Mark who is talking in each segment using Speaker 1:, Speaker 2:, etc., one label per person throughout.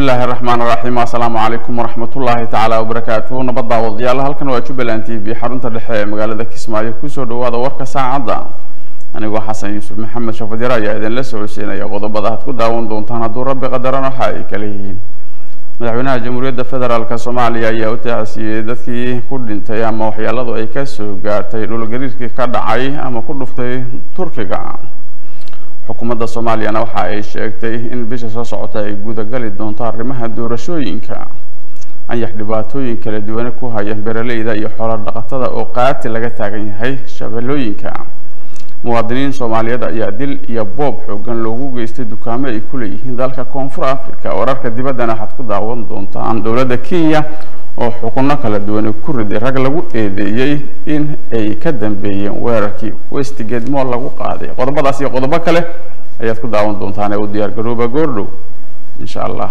Speaker 1: illaahi araxmaan iraxiim assalaamu calaykum waraxmatullaahi tacaala wabarakaatuhu nabad daawadayaal halkan waa jubbaland t v xarunta dhexe ee magaalada kismaayo kusoo dhawaada warka saacadda anigoo xasan yuusuf maxamed shafadiro ayaa idinla socodsiinaya qodobada aad ku daawan doontaan hadduu rabbi qadaran waxa ay kala yihiin madaxweynaha jamhuuriyadda federaalk soomaaliya ayaa u taacsiiyey dadkii ku dhintay ama waxyeeladu ay kasoo gaartay dhulgariirkii ka dhacay ama ku dhuftay turkiga xukuumadda soomaaliyana waxa ay sheegtay in bisha soo socota ay gudagali doonto arrimaha doorashooyinka anyax dhibaatooyin kala duwane ku haya beeraleyda iyo xoolo dhaqatada oo qaati laga taagan yahay shabeellooyinka muwaadiniin soomaaliyeed ayaa dil iyo boob xoogan loogu geystay dukaamo ay ku leeyihiin dalka koonfur africa wararka dibaddana waxaad ku daawan doontaan dowladda kenya oo xukunno kala duwane ku riday rag lagu eedeeyey in ay ka dambeeyeen weerarkii westgate mool lagu qaaday qodobadaas iyo qodobo kale ayaad ku daawan doontaan ee u diyaar garooba goordhow insha allah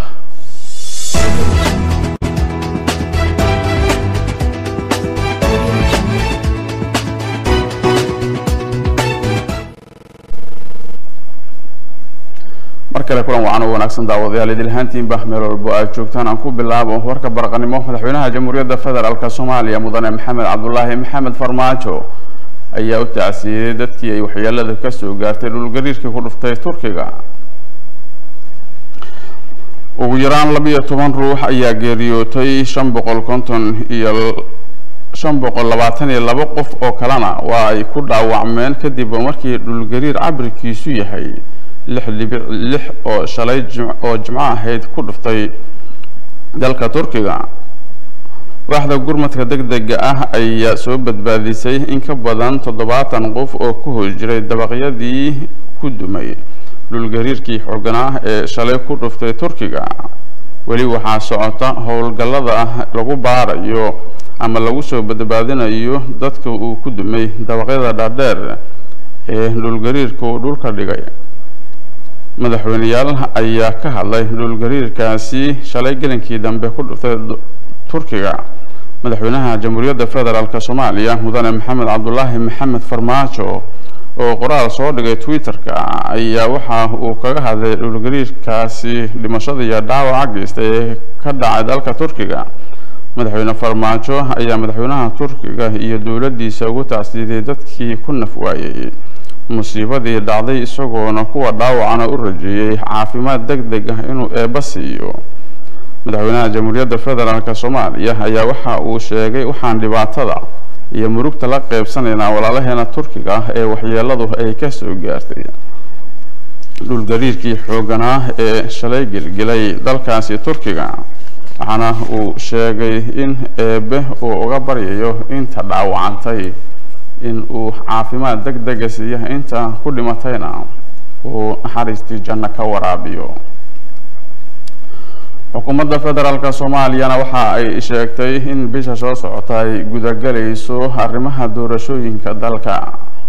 Speaker 1: mar kale kulan wacan oo wanaagsan daawadayaal idil ahaantiinba meel walbo aad joogtaan aan ku bilaabo warka barqanimo madaxweynaha jamhuuriyadda federaalk soomaaliya mudane maxamed cabdulaahi maxamed farmaajo ayaa u tacsiiyey dadkii ay waxyeelada kasoo gaartay dhulgariirkii ku dhuftay turkiga ugu yaraan labiyo toban ruux ayaa geeriyootay shan boqol konton iyo shan boqol labaatan iyo laba qof oo kalena waa ay ku dhaawacmeen kadib markii dhulgariir cabirkiisu yahay lix dhibic lix oo shalay oo jimco ahayd ku dhuftay dalka turkiga waaxda gurmadka deg dega ah ayaa soo badbaadisay in ka badan toddobaatan qof oo ku hoos jiray dabaqyadii ku dumay dhulgariirkii xooganaa ee shalay ku dhuftay turkiga weli waxaa socota howlgallada lagu baarayo ama lagu soo badbaadinayo dadka uu ku dumay dabaqyada dhaadheer ee dhulgariirka uu dhulka dhigay madaxweyneyaal ayaa ka hadlay dhulgariirkaasi shalay gelinkii dambe ku dhuftay turkiga madaxweynaha jamhuuriyadda federaalk soomaaliya mudane maxamed cabdulaahi maxamed farmaajo oo qoraal soo dhigay twitter-ka ayaa waxa uu kaga hadlay dhulgariirkaasi dhimashada iyo dhaawaca geysta ee ka dhacay dalka turkiga madaxweyne farmaajo ayaa madaxweynaha turkiga iyo dowladdiisa ugu tacsiiday dadkii ku naf waayey musiibadii dhacday isagoona kuwa dhaawacana u rajeeyey caafimaad deg deg ah inuu eebba siiyo madaxweynaha jamhuuriyadda federaalk soomaaliya ayaa waxa uu sheegay waxaan dhibaatada iyo murugta la qeybsanaynaa walaalaheena turkiga ah ee waxyeeladu ay kasoo gaartay dhulgariirkii xooganaa ee shalay gelgelay dalkaasi turkiga waxaana uu sheegay in eebe uu uga baryayo inta dhaawacantay in uu caafimaad deg dega siiya inta ku dhimatayna uu naxariistii janno ka waraabiyo xukuumadda federaalk soomaaliyana waxa ay sheegtay in bisha soo socota ay gudagelayso arrimaha doorashooyinka dalka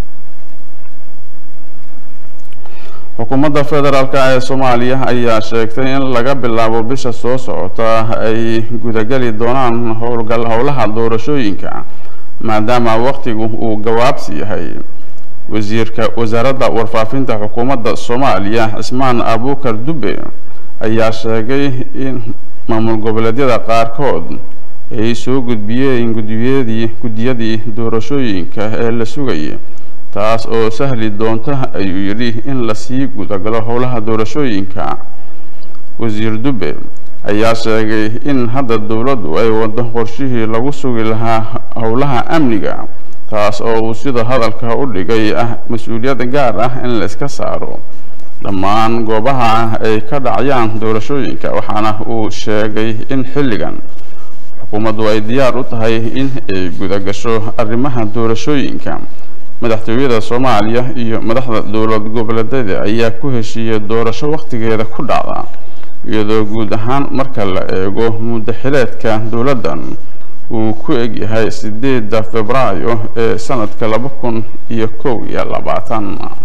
Speaker 1: xukuumadda federaalk ee soomaaliya ayaa sheegtay in laga bilaabo bisha soo socota ay gudageli doonaan howlgal howlaha doorashooyinka maadaama waqtigu uu gawaabsi yahay wasiirka wasaaradda warfaafinta xukuumadda soomaaliya cismaan abuukar dube ayaa sheegay in maamul goboleedyada qaarkood ay soo gudbiyeen gudiyadii guddiyadii doorashooyinka ee la sugayay taas oo sahli doonta ayuu yidhi in lasii gudagalo howlaha doorashooyinka wasiir dube ayaa sheegay in hadda dowladdu ay wado qorshihii lagu sugi lahaa howlaha amniga taas oo uu sida hadalka u dhigay ah mas-uuliyad gaar ah in la iska saaro dhammaan goobaha ay ka dhacayaan doorashooyinka waxaana uu sheegay in xilligan xukuumaddu ay diyaar u tahay in ay gudagasho arrimaha doorashooyinka madaxtooyada soomaaliya iyo madaxda dowlad goboleedyada ayaa ku heshiiyey doorasho waqtigeeda ku dhacda iyadoo guud ahaan marka la eego muddo xileedka dowladdan uu ku egyahay sideedda februaayo ee sanadka laba kun iyo kow iyo labaatan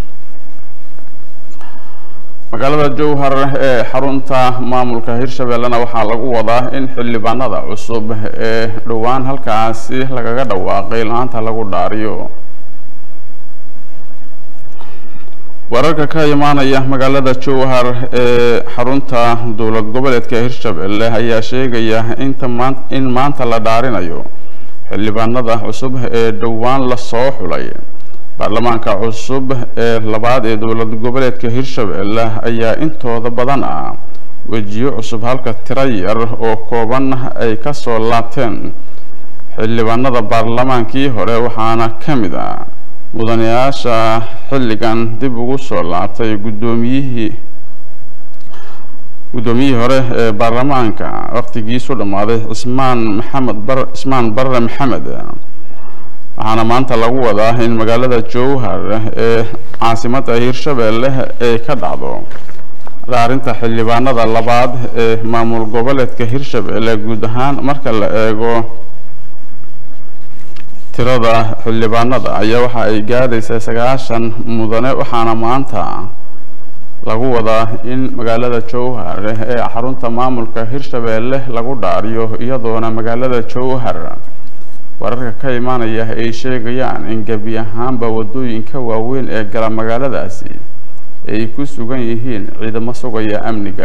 Speaker 1: magaalada jowhar ee xarunta maamulka hirshabeellena waxaa lagu wadaa in xildhibaanada cusub ee dhowaan halkaasi lagaga dhawaaqay la-aanta lagu dhaariyo wararka ka imaanaya magaalada jowhar ee xarunta dowlad goboleedka hirshabelle ayaa sheegaya inta maan in maanta la dhaarinayo xildhibaanada cusub ee dhowaan lasoo xulay baarlamaanka cusub ee labaad ee dowlad goboleedka hirshabelle ayaa intooda badan ah wejiyo cusub halka tiro yar oo kooban ay kasoo laabteen xildhibaanada baarlamaankii hore waxaana ka mid ah mudanayaasha xilligan dib ugu soo laabtay guddoomiyihii guddoomiyihii hore ee baarlamaanka waqtigiisu dhammaaday cismaan maxamed bar cismaan barre maxamed waxaana maanta lagu wadaa in magaalada jowhar ee caasimadda hirshabelle ay ka dhacdo dhaarinta xildhibaanada labaad ee maamul goboleedka hirshabelle guud ahaan marka la eego tirada xildhibaanada ayaa waxa ay gaadhaysaa sagaashan mudane waxaana maanta lagu wadaa in magaalada jowhar ee xarunta maamulka hirshabelle lagu dhaariyo iyadoona magaalada jowhar wararka ka imaanaya ay sheegayaan in gebi ahaanba waddooyinka waaweyn ee gala magaaladaasi ay ku sugan yihiin ciidamo sugaya amniga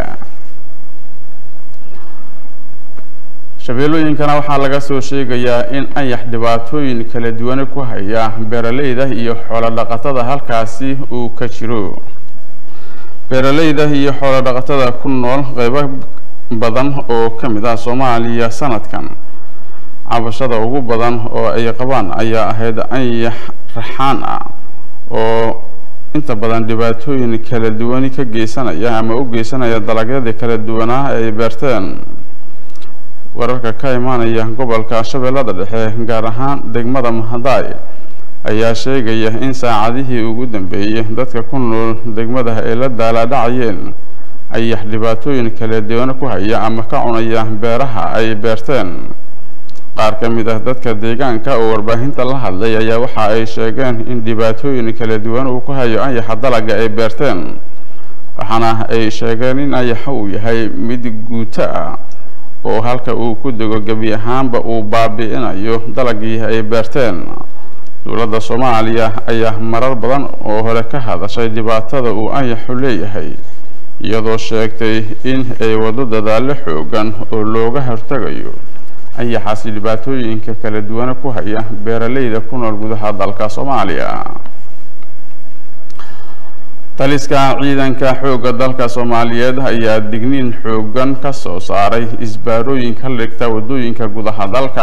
Speaker 1: shabeellooyinkana waxaa laga soo sheegayaa in ayax dhibaatooyin kala duwane ku haya beeraleyda iyo xoolo dhaqatada halkaasi uu ka jiro beeraleyda iyo xoolo dhaqatada ku nool qeybo badan oo ka mid ah soomaaliya sanadkan cabashada ugu badan oo ay qabaan ayaa ahayd ayax raxaan ah oo inta badan dhibaatooyin kala duwani ka geysanaya ama u geysanaya dalagyadii kala duwanaa ay beerteen wararka ka imaanaya gobolka shabeellada dhexe gaar ahaan degmada mahadaay ayaa sheegaya in saacadihii ugu dambeeyey dadka ku nool degmada ay la daalaadhacayeen ayax dhibaatooyin kala duwane ku haya ama ka cunaya beeraha ay beerteen qaar ka mid ah dadka deegaanka oo warbaahinta la hadlay ayaa waxa ay sheegeen in dhibaatooyin kala duwan uu ku hayo ayaxa dalaga ay beerteen waxaana ay sheegeen in ayaxa uu yahay mid guuto ah oo halka uu ku dego gebi ahaanba uu baabi'inayo dalagii ay beerteen dowladda soomaaliya ayaa marar badan oo hore ka hadashay dhibaatada uu ayaxu leeyahay iyadoo sheegtay in ay waddo dadaallo xoogan oo looga hortagayo ayaxaasi dhibaatooyinka kala duwane ku haya beeraleyda ku nool gudaha dalka soomaaliya taliska ciidanka xoogga dalka soomaaliyeed ayaa digniin xoogan ka soo saaray isbaarooyinka dhigta waddooyinka gudaha dalka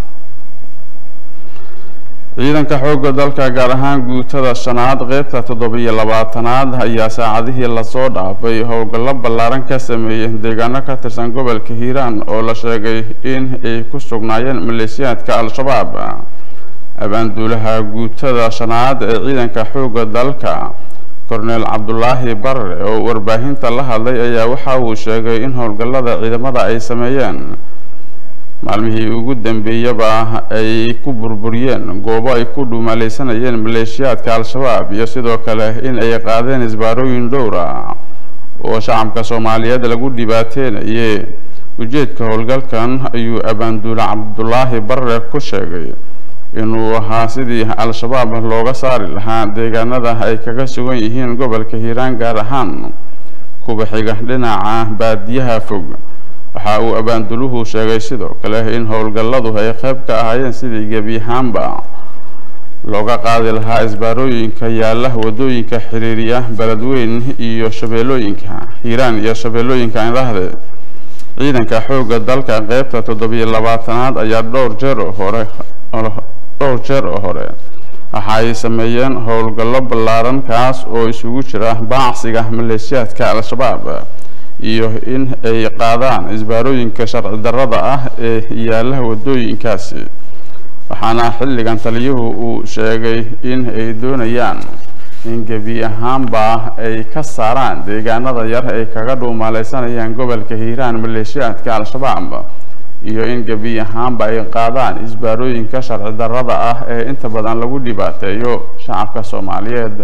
Speaker 1: ciidanka xoogga dalka gaar ahaan guutada shanaad qeybta toddobiyo labaatanaad ayaa saacadihii lasoo dhaafay howlgallo ballaaran ka sameeyey deegaano ka tirsan gobolka hiiraan oo la sheegay in ay ku sugnaayeen maleeshiyaadka al-shabaab abaanduulaha guutada shanaad ee ciidanka xoogga dalka korneel cabdulaahi barre oo warbaahinta la hadlay ayaa waxa uu sheegay in howlgallada ciidamada ay sameeyeen maalmihii ugu dambeeyaba ay ku burburiyeen goobo ay ku dhuumaaleysanayeen maleeshiyaadka al-shabaab iyo sidoo kale in ay qaadeen isbaarooyin dhowra oo shacabka soomaaliyeed lagu dhibaateenayay ujeedka howlgalkan ayuu abaanduule cabdulaahi barre ku sheegay inuu ahaa sidii al-shabaab looga saari lahaa deegaanada ay kaga sugan yihiin gobolka hiiraan gaar ahaan kuba xiga dhinaca baadiyaha fog waxa uu abaanduluhu sheegay sidoo kale in howlgalladu ay qayb ka ahaayeen sidii gebi ahaanba looga qaadi lahaa isbaarooyinka yaalla waddooyinka xiriiriya beledweyn iyo shabeellooyinka hiiraan iyo shabeellooyinka indhahde ciidanka xoogga dalka qeybta toddobiyo labaatanaad ayaa dhowr jeer oo hore dhowr jeer oo hore waxa ay sameeyeen howlgallo ballaaran kaas oo isugu jira baacsiga maleeshiyaadka al-shabaab iyo in ay qaadaan isbaarooyinka sharci darrada ah ee yaalla waddooyinkaasi waxaana xilligan taliyuhu uu sheegay in ay doonayaan in gebi ahaanba ay ka saaraan deegaanada yar ay kaga dhuumaaleysanayaan gobolka hiiraan maleeshiyaadka al-shabaab iyo in gebi ahaanba ay qaadaan isbaarooyinka sharci darrada ah ee inta badan lagu dhibaateeyo shacabka soomaaliyeed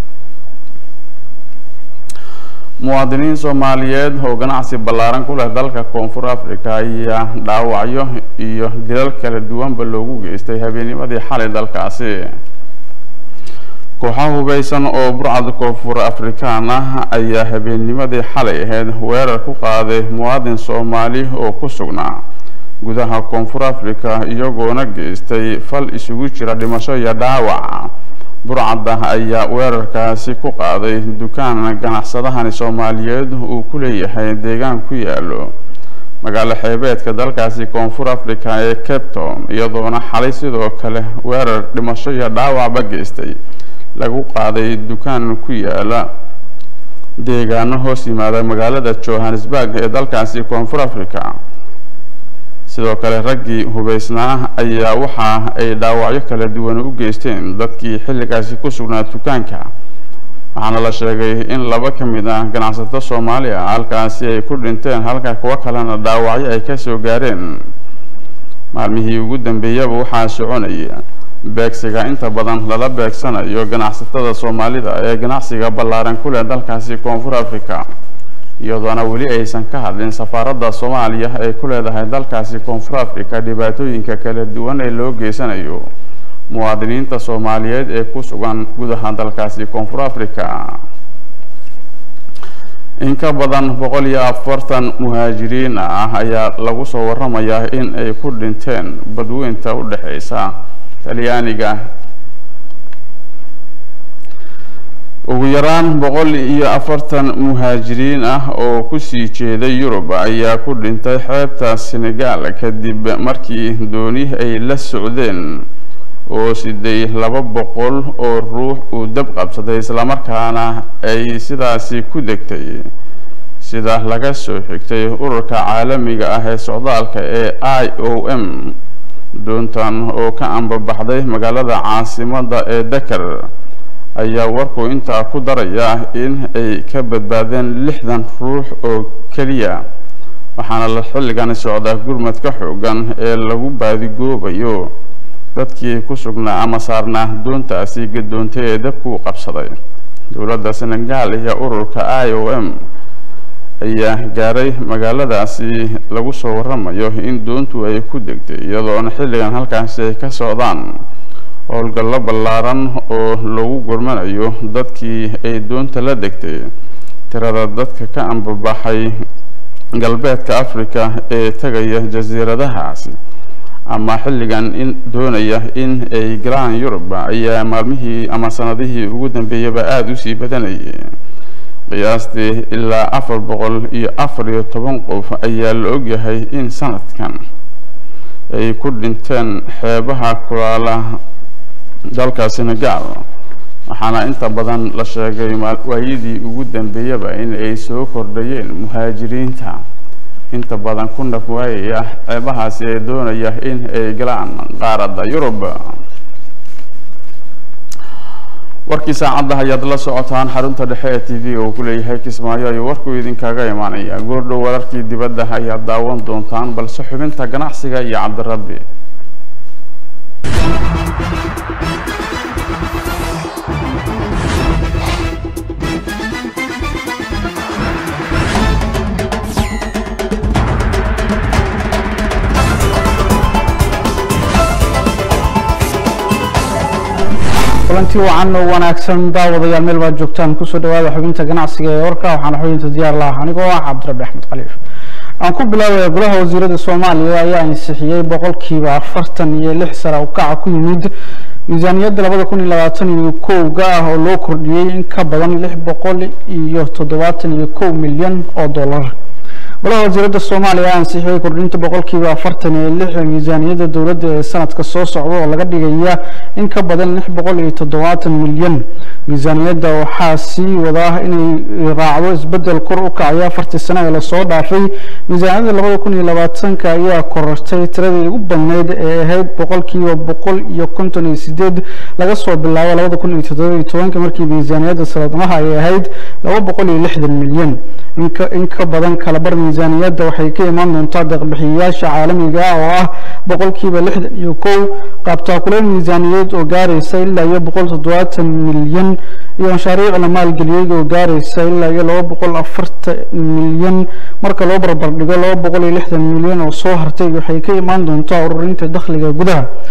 Speaker 1: muwaadiniin soomaaliyeed oo ganacsi ballaaran ku leh dalka koonfur africa ayaa dhaawacyo iyo dilal kala duwanba loogu geystay habeennimadii xalay dalkaasi kooxaha hubeysan oo burcad koonfur afrikaan ah ayaa habeennimadii xalay ahayd weerar ku qaaday muwaadin soomaali oo ku sugnaa gudaha koonfur africa iyagoona geystay fal isugu jira dhimasho iyo dhaawac burcadda ayaa weerarkaasi ku qaaday dukaan ganacsadahani soomaaliyeed uu ku leeyahay deegaan ku yaalo magaalo xeebeedka dalkaasi koonfur africa ee capton iyadoona xalay sidoo kale weerar dhimasho iyo dhaawacba geystay lagu qaaday dukaan ku yaala deegaano hoos yimaada magaalada johannesburg ee dalkaasi koonfur africa sidoo kale raggii hubeysnaa ayaa waxa ay dhaawacyo kala duwan u geysteen dadkii xilligaasi ku sugnaa dukaanka waxaana la sheegay in laba ka mid ah ganacsato soomaali ah halkaasi ay ku dhinteen halka kuwo kalena dhaawacyo ay kasoo gaareen maalmihii ugu dambeeyaba waxaa soconaya beegsiga inta badan lala beegsanayo ganacsatada soomaalida ee ganacsiga ballaaran ku leh dalkaasi koonfur africa iyadoona weli aysan ka hadlin safaaradda soomaaliya ay ku leedahay dalkaasi koonfur africa dhibaatooyinka kala duwan ee loo geysanayo muwaadiniinta soomaaliyeed ee ku sugan gudaha dalkaasi koonfur africa in ka badan boqol iyo afartan muhaajiriin ah ayaa lagu soo waramayaa in ay ku dhinteen badweynta u dhexeysa talyaaniga ugu yaraan boqol iyo afartan muhaajiriin ah oo kusii jeeday yurub ayaa ku dhintay xeebta senegal kadib markii dooni ay la socdeen oo siday laba boqol oo ruux uu dab qabsaday islamarkaana ay sidaasi ku degtay sida laga soo xigtay ururka caalamiga ah ee socdaalka ee i o m doontan oo ka ambabaxday magaalada caasimada ee dakar ayaa warku intaa ku daraya in ay ka badbaadeen lixdan ruux oo keliya waxaana la xilligani socdaa gurmadka xoogan ee lagu baadigoobayo dadkii ku sugnaa ama saarnaa doontaasi gadoontay ee dabkuu qabsaday dowladda senegal iyo ururka i o m ayaa gaaray magaaladaasi lagu soo waramayo in doontu ay ku degtay iyadoona xilligan halkaasi ay ka socdaan howlgallo ballaaran oo lagu gurmanayo dadkii ay doonta la degtay tirada dadka ka ambabaxay galbeedka africa ee tegaya jasiiradahaasi ama xilligan in doonaya in ay galaan yurub ayaa maalmihii ama sanadihii ugu dambeeyaba aada usii badanayay qiyaastii ilaa afar boqol iyo afar iyo toban qof ayaa la ogyahay in sanadkan ay ku dhinteen xeebaha kulaala dalka senegal waxaana inta badan la sheegay waayadii ugu dambeeyaba in ay soo kordhayeen muhaajiriinta inta badan ku naf waayaya ceebahaasi ee doonaya in ay galaan qaaradda yurub warkii saacadda ayaad la socotaan xarunta dhexe ee t v oo ku leeyahay kismaayo ayuu warkuu idinkaga imaanaya goordhow wararkii dibadda ayaad daawan doontaan balse xubinta ganacsiga iyo cabdirabbi
Speaker 2: kulanti wacan oo wanaagsan daawadayaal meel baad joogtaan kusoo dhawaada xubinta ganacsiga ee warka waxaana xubinta diyaar laha anigoo ah cabdirabbi axmed khaliif aan ku bilaabaya golaha wasiirada soomaaliya ayaa ansixiyey boqolkiiba afartan iyo lix sare u kaca ku yimid miisaaniyadda labada kun iyo labaatan iyo kowga ah oo loo kordhiyey in ka badan lix boqol iyo toddobaatan iyo kow milyan oo dollar golaha wasiirada soomaaliya ayaa ansixiyey kordhinta boqolkiiba afartan iyo lix miisaaniyadda dowladda ee sanadka soo socda oo laga dhigaya in ka badan lix boqol iyo toddobaatan milyan miisaaniyadda waxaa sii wadaa inay raacdo isbedel kor u kacaya afartii sano ee lasoo dhaafay miisaaniyadda labada kun iyo labaatanka ayaa korortay tiradii ugu badneyd ee ahayd boqolkiiba boqol iyo konton iyo sideed laga soo bilaabo labada kun iyo toddoba iyo tobanka markii miisaaniyadda sanadlaha ay ahayd laba boqol iyo lixdan milyan inka in ka badan kalabar miisaaniyadda waxay ka imaan doontaa deeqbixiyayaasha caalamiga ah oo ah boqolkiiba lixdan iyo kow qaabtaakuleen miisaaniyadeed oo gaaraysa ilaa iyo boqol toddobaatan milyan iyo mashaariic la maalgeliyey oo gaaraysa ilaa iyo laba boqol afartan milyan marka loo barbar dhigo laba boqol iyo lixdan milyan oo soo hartay waxay ka imaan doontaa ururinta dakhliga gudaha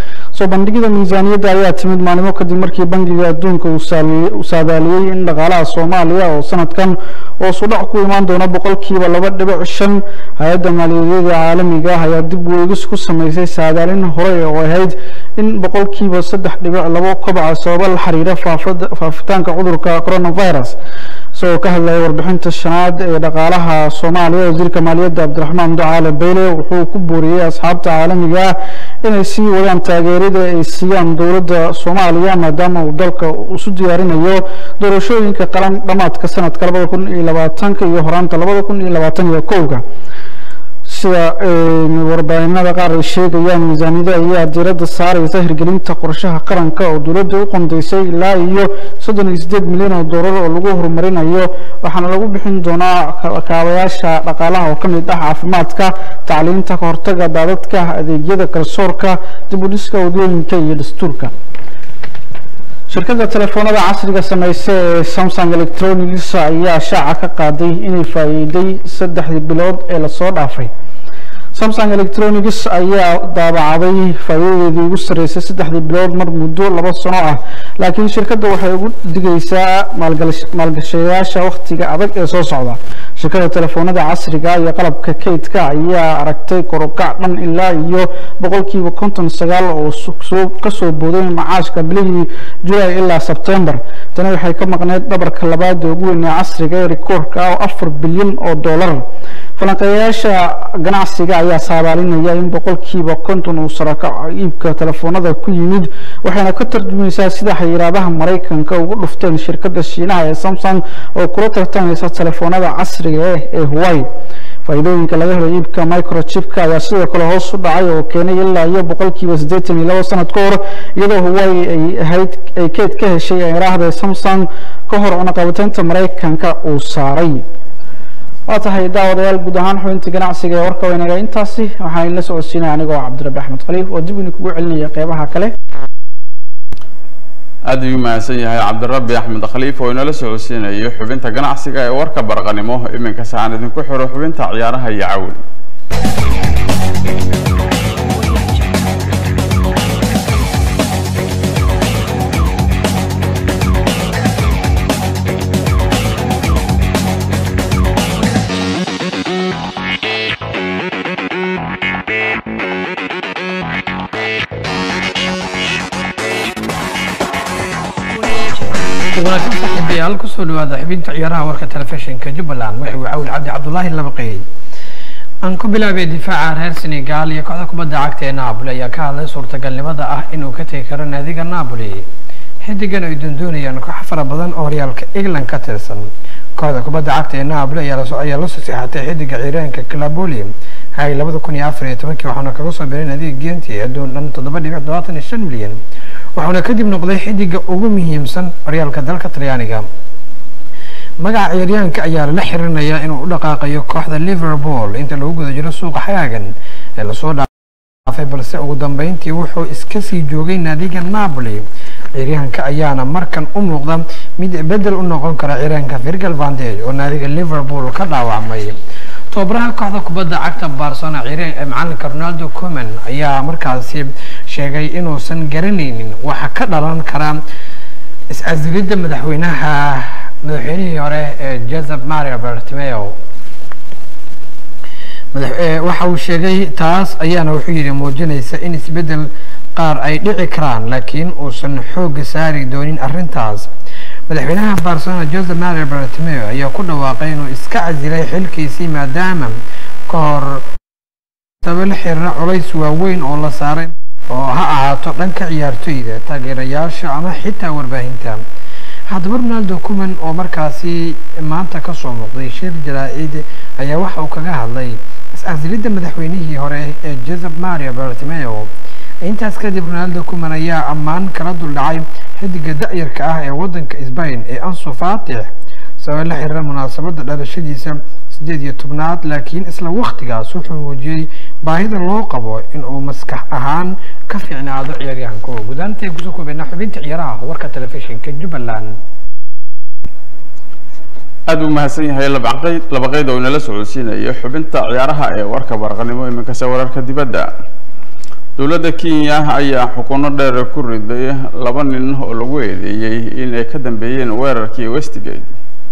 Speaker 2: soo bandhigida miisaaniyadda ayaa timid maalimo kadib markii bangiga adduunka uu saadaaliyey in dhaqaalaha soomaaliya oo sanadkan hoos u dhac ku imaan doona boqolkiiba laba dhibic shan hay-adda maaliyadeeda caalamiga ah ayaa dib weegis ku sameysay saadaalin hore oo ahayd in boqolkiiba saddex dhibic labo kobaca sababa la xiriira faafitaanka cudurka coronavirus isagoo ka hadlaya warbixinta shanaad ee dhaqaalaha soomaaliya wasiirka maaliyadda cabdiraxmaan ducaale beyle wuxuu ku booriyey asxaabta caalamiga ah inay sii wadaan taageerada ay siiyaan dowladda soomaaliya maadaama uu dalka isu diyaarinayo doorashooyinka qaran dhamaadka sanadka labada kun iyo labaatanka iyo horaanta labada kun iyo labaatan iyo kowga sida warbaahinada qaar ay sheegayaan miisaaniyada ayaa diiradda saareysa hirgelinta qorshaha qaranka oo dowladda u qondeysay ilaa iyo soddon iyo sideed milyan oo doolar oo lagu horumarinayo waxaana lagu bixin doonaa kaabayaasha dhaqaalaha oo ka mid ah caafimaadka tacliinta kahortaga daadadka adeegyada garsoorka dib u dhiska wadooyinka iyo dastuurka shirkadda telefoonada casriga sameysa ee samsung electronics ayaa shaaca ka qaaday inay faa'iiday saddexdii bilood ee lasoo dhaafay samsung electronics ayaa daabacday faa'iidadeedii ugu sarreysay saddexdii bilood mar muddo laba sano ah laakiin shirkadda waxay ugu digaysaa maalgashayaasha wakhtiga adag ee soo socda shirkadda telefoonada casriga iyo qalabka kaydka ayaa aragtay korokac dhan ilaa iyo boqolkiiba konton sagaal oo kasoo booday macaashka bilihii julaay ilaa sebtembar tani waxay ka maqneyd dhabarka labaad ee ugu weyn ee casriga ee rikoorka ah oo afar bilyan oo dollar falanqeeyayaasha ganacsiga ayaa saabaalinaya in boqolkiiba konton uu sarakaco iibka telefoonada ku yimid waxayna ka tarjumaysaa sida xayiraadaha maraykanka ugu dhufteen shirkadda shiinaha ee samsung oo kula tartamaysa telefoonada casriga ah ee hawaii faa'iidooyinka laga helo iibka microchipka ayaa sidoo kale hoos u dhacay oo keenay ilaa iyo boqolkiiba siddeetan iyo labo sanad ka hor iyadoo hawaii ay ahayd ay keed ka heshay eraahda samsung ka hor cunaqabataynta maraykanka uu saaray waa tahay daawadayaal guud ahaan xubinta ganacsiga ee warka weynaga intaasi waxaan la socodsiinaya anigoo cabdirabi axmed khaliif oo dib idinkugu celinaya qeybaha kale
Speaker 1: aada ayuu mahadsan yahay cabdirabi axmed khaliif oo inala socodsiinayo xubinta ganacsiga ee warka barqanimo iminka saaan idinku xiro xubinta ciyaaraha iyo cawl
Speaker 3: wanaagsan saaxiibayaal kusoo dhawaada xubinta ciyaaraha warka telefishinka jubbaland wuxuu cawl cabdi cabdulaahi labaqeey aan ku bilaabay difaaca reer senegal iyo kooxda kubadda cagta ee napoli ayaa ka hadlay suurtagalnimada ah inuu ka tegi karo naadiga napoli xidigan ay doondoonayaan koox fara badan oo horyaalka england ka tirsan kooxda kubadda cagta ee napoli ayaa la soo seexatay xidiga ciiraanka calaboli hay labada kun iyo afar iyo tobankii waxaana kaga soo biray naadiga genti adduun dhan toddoba dhibic todobaatan iyo shan milyan waxaana kadib noqday xidiga ugu muhiimsan horyaalka dalka talyaaniga magaca ciyaaryahanka ayaa lala xiriirinayaa inuu u dhaqaaqayo kooxda liverpool inta lagu guda jiro suuqa xagaagan ee lasoo dhaafay balse ugu dambeyntii wuxuu iska sii joogay naadiga napoli ciyaaryahanka ayaana markan u muuqda mid bedel u noqon kara ciyaaryahanka virgil vandage oo naadiga liverpool ka dhaawacmay tobabaraha kooxda kubadda cagta barcelona ciyaaryahan macalinka ronaldo coman ayaa markaasi sheegay inuusan garanaynin waxa ka dhalan kara is-casilidda madaxweynaha madaxweynihii hore ee joseph mario bertimeo waxa uu sheegay taas ayaana wuxuu yidhi muujinaysa in isbeddel qaar ay dhici karaan laakiin uusan xoogga saari doonin arrintaas madaxweynaha barcelona joseph mario bertimeo ayaa ku dhawaaqay inuu iska casilay xilkiisii maadaama ka hor saba la xiriira culays waaweyn oo la saaray oo ha ahaato dhanka ciyaartoyda taageerayaasha ama xitaa warbaahinta haddaba ronaldo cuman oo markaasi maanta kasoo muuqday shir jaraa-id ayaa waxa uu kaga hadlay is-casilidda madaxweynihii hore ee joseph mario bertimeo intaas kadib ronaldo cuman ayaa ammaan kala duldhacay xidiga da-yarka ah ee waddanka sbain ee ansu fatix sabab la xiriira munaasabadda dhalashadiisa sideed iyo tobnaad laakiin isla waktigaas wuxuu muujiyey baahida loo qabo in uu maskax ahaan ka fiicnaado ciyaaryahanka gudaantay kusoo koobeynaa xubinta ciyaaraha warka telefishinka jubbaland
Speaker 1: aada u mahadsan yahay labaqeyd labaqeyd oo inala socodsiinayo xubinta ciyaaraha ee warka barqanimo iminkase wararka dibadda dowladda kenya ayaa xukuno dheer ku riday laba nin oo lagu eedeeyey inay ka dambeeyeen weerarkii westigate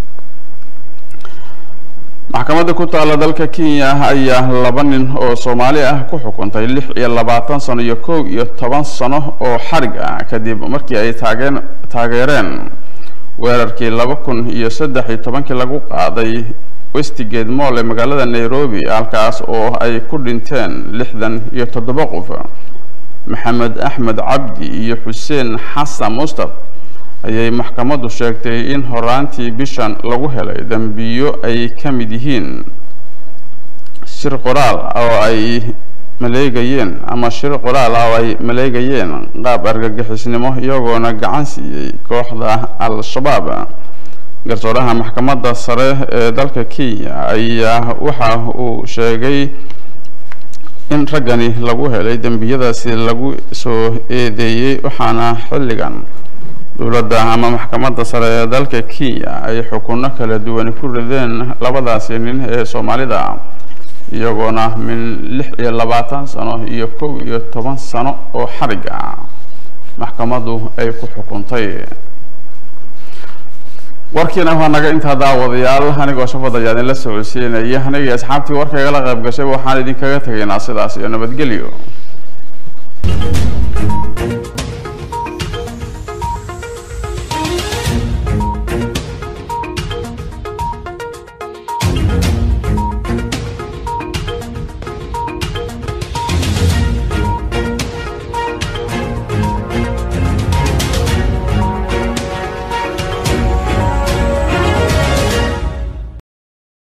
Speaker 1: maxkamadda ku taalla dalka kenya ayaa laba nin oo soomaali ah ku xukuntay lix iyo labaatan sano iyo kow iyo toban sano oo xarig ah kadib markii ay taageen taageereen weerarkii laba kun iyo saddex iyo tobankii lagu qaaday westigate moll ee magaalada nairobi halkaas oo ay ku dhinteen lixdan iyo toddoba qof maxamed axmed cabdi iyo xuseen xasan mustaf ayay maxkamaddu sheegtay in horaantii bishan lagu helay dambiyo ay ka mid yihiin shir qoraal oo ay maleegayeen ama shir qoraal oo ay maleegayeen qaab argagixisnimo iyagoona gacan siiyey kooxda al-shabaab garsooraha maxkamadda sare ee dalka kenya ayaa waxa uu sheegay in raggani lagu helay dembiyadaasi lagu soo eedeeyey waxaana xilligan dowladda ama maxkamadda sare ee dalka kenya ay xukuno kala duwani ku rideen labadaasi nin ee soomaalida iyagoona min lix iyo labaatan sano iyo kow iyo toban sano oo xarig ah maxkamaddu ay ku xukuntay warkiina waa naga intaa daawadayaal anigoo shafad ayaa idinla socodsiinaya anigii asxaabtii warkaygala qayb gashay waxaan idinkaga tegaynaa sidaas iyo nabadgelyo